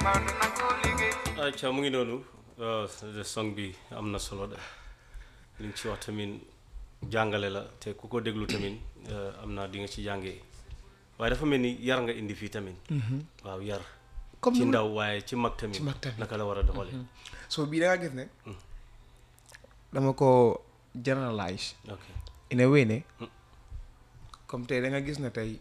acca mu ngi noonu song bi am na solo de li nga ci wax tamit jàngale la te ku ko déglu tamit am naa di nga ci jàngee waaye dafa mel ni yar nga indi fii tamit waaw yar comme ci ni ma- ndaw waaye ci mag tamit ci mag tamit. naka la war a doxalee so bii da nga gis ne dama ko generalize ok in a way ne Mm. comme tey da nga gis ne tey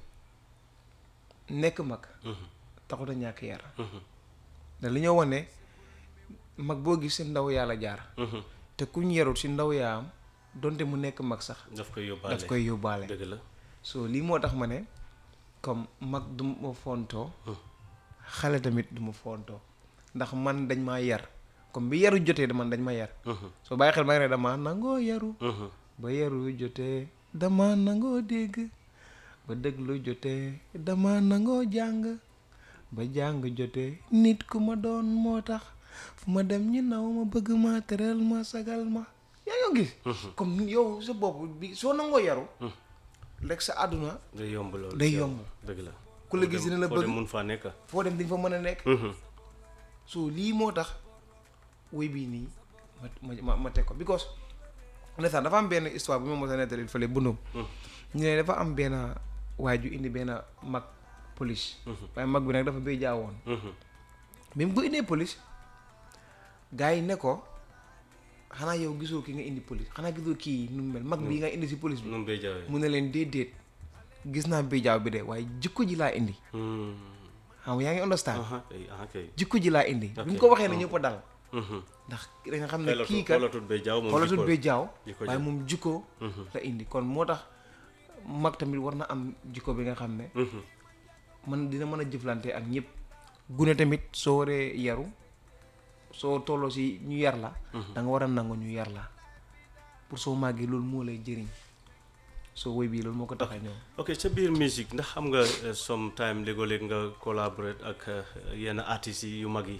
nekk mag Mhm. taxut a ñàkk yar Mhm. da li ñoo wane mag boo gis si ndaw yàlla jaar Mhm. te kuñ yarut si ndaw yaam donte mu nekk mag sax daf koy yóbbaale daf koy yóbbaale dëgg la so lii moo tax ma ne comme mag du ma fontoo Mm. xale tamit du ma fontoo ndax man dañ maa yar comme bi yaru jotee man dañ ma yar Mhm. soo bàyyi xel ma ne dama nangoo yaru Mhm. ba yaru jotee dama nangoo dégg ba déglu jotee dama nangoo jàng ba jàng jotee nit ku ma doon moo tax fu ma dem ñi naw ma bëgg ma teral ma sagal ma yaa ngi gis comme yow sa bopp bi soo nangoo yaru rek sa àdduna day yomb loolu day ci yow. yomb. dëgg la ku la gis dina la foo dem bëgg mun faa nekk foo dem di nga fa mën a nekk Mhm. so lii moo tax woy bii nii ma ma ma ma teg ko because ndeysaan dafa am benn histoire bu ma mos a nettali fële bundum ñu ne dafa am benn waay ju indi benn mag police waaye mag bi nag dafa béy jaawoon Mhm. bi mu ko indee police gars yi ne ko xanaa yow gisoo ki nga indi police xanaa gisoo kii nu mu mel mag bii nga indi si police bi nu mu bay jaawee mu ne leen déedéet gis naa béy jaaw bi de waaye jikko ji laa indi Mhm. xam nga yaa ngi understand aha kay aha kay jikko ji laa indi bi mu Ok. ko waxee ne ñëpp a dal Mhm. ndax da nga xam ne xoolatul kii kat xoolatul bay jaaw moom xoolatul jikko- bee jaaw jikko waaye ja. moom jikko Mhm. la indi kon moo tax mag tamit war na am jikko bi nga xam ne Mhm. man dina mën a jëflante ak ñëpp gune tamit soo waree yaru soo tolloo si ñu yar la da nga war a nangu ñu yar la pour soo màggee loolu moo lay jëriñ soo woy bii loolu moo ko tax a ñëw ok ca biir musique ndax xam nga eh, sometime léegoo-léeg nga collaborate ak eh, yenn artistes yi yu mag yi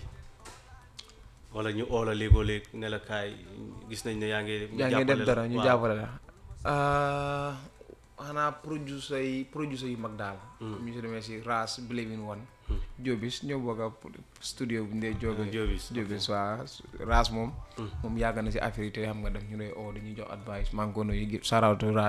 wala ñu oola léegoo-léeg ne la kaay gis nañ ne yaa ngi yaa ngi def jàppale la. dara ñu Waaw. jàppale la xanaa producer yi producer yu mag daal ñu si demee si Ras Believe in One Jobis ñoo bokk a studio bu ndee Jobis Jobis, Jobis waa Ras moom moom yàgg na si affaire yi te xam nga def ñu lay oo dañuy jox advice maa ngi ko nuyu shout out to Ras